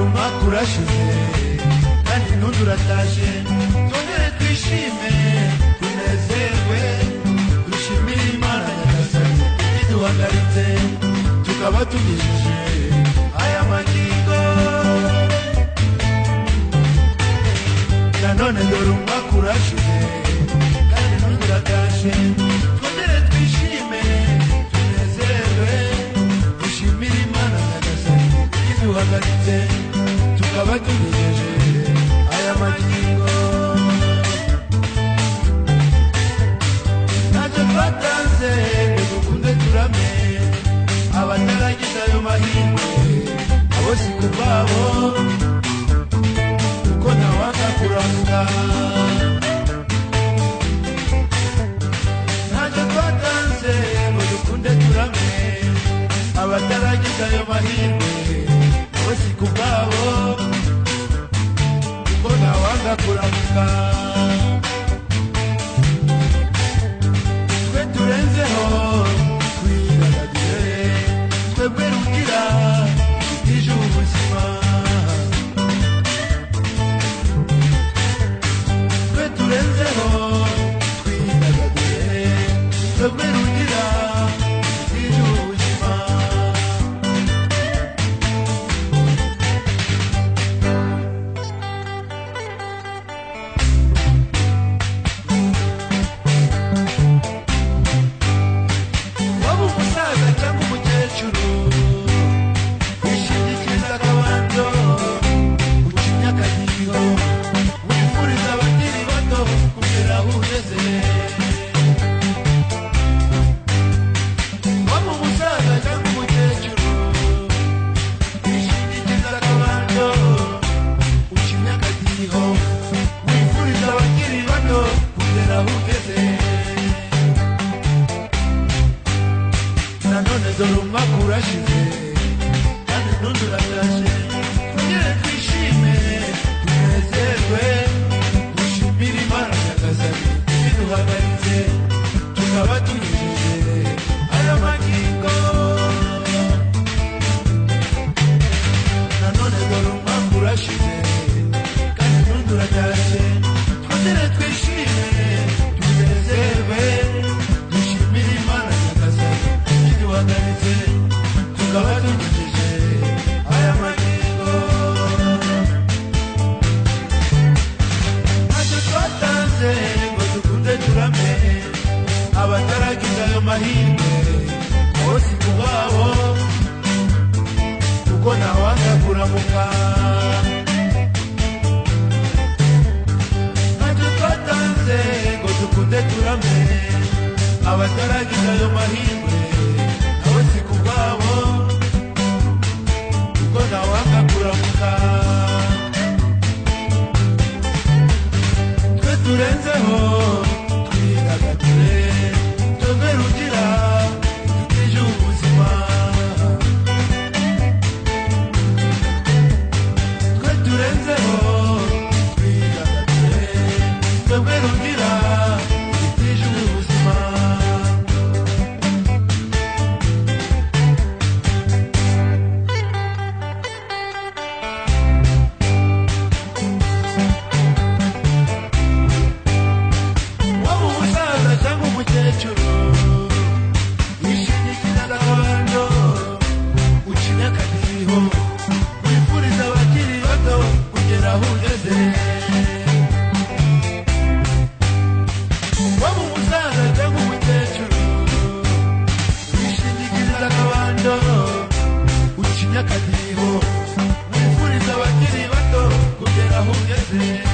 makurashime kandi ntuduratashye twongere twishime tunezerwe dushimire imana nyagasani iduhagaritse tukaba tugejeje aya magingo nanone dore umakurashime kandi ntuduratashye twongere twishime tunezerwe dushimire imana nyagasani iduhagaritse tukaba tugejeje aya magingo ntacyo twatanze ngo dukunde turame abataragize ayo mahirwe abo si ku bwabo kuko ntawanga kuramuka ntacyo twatanze ngo dukunde turame abataragize ayo mahirwe abo si ku bwabo kuko ntawanga kuramuka twe turenzeho twidagadure twebwe rugira twitije ubuzima twe turenzeho twidagadure twebwe rugira twitije ubuzima waba umusaza cyangwa umukecuru wishingikiriza akabanzo uca imyakagiro wifuriza abakiri bato kugera aho ugeze waba umusaza cyangwa umukecuru wishingikiriza akabanzo uca imyakagiro wifuriza abakiri bato kugera aho ugeze nanone dore umwaka urashize kandi n'undi uratashe twongere twishime tunezerwe dushimire imana nyagasani iduhagaritse tukaba tugejeje aya magingo nanone dore umwaka urashize kandi n'undi uratashe twongere twishime tunezerwe dushimire imana nyagasani iduhagaritse tukaba tugejeje aya magingo ntacyo twatanze ngo dukunde turame abataragize ayo mahirwe bose ku babo kuko ntawanga kuramuka ntacyo twatanze ngo dukunde turame abataragize ayo mahirwe nabo si ku bwabo kuko ntawanga kuramuka twe turenzeho twidagadure twebwe rugira tutije ubuzima twe turenzeho twidagadure twebwe rugira tutije ubuzima waba umusaza cyangwa umukecuru wishingikiriza gakondo ucinya akadiho wifuriza abakiri bato kugera aho ugeze waba umusaza cyangwa umukecuru wishingikiriza gakondo ucinya akadiho wifuriza abakiri bato kugera aho ugeze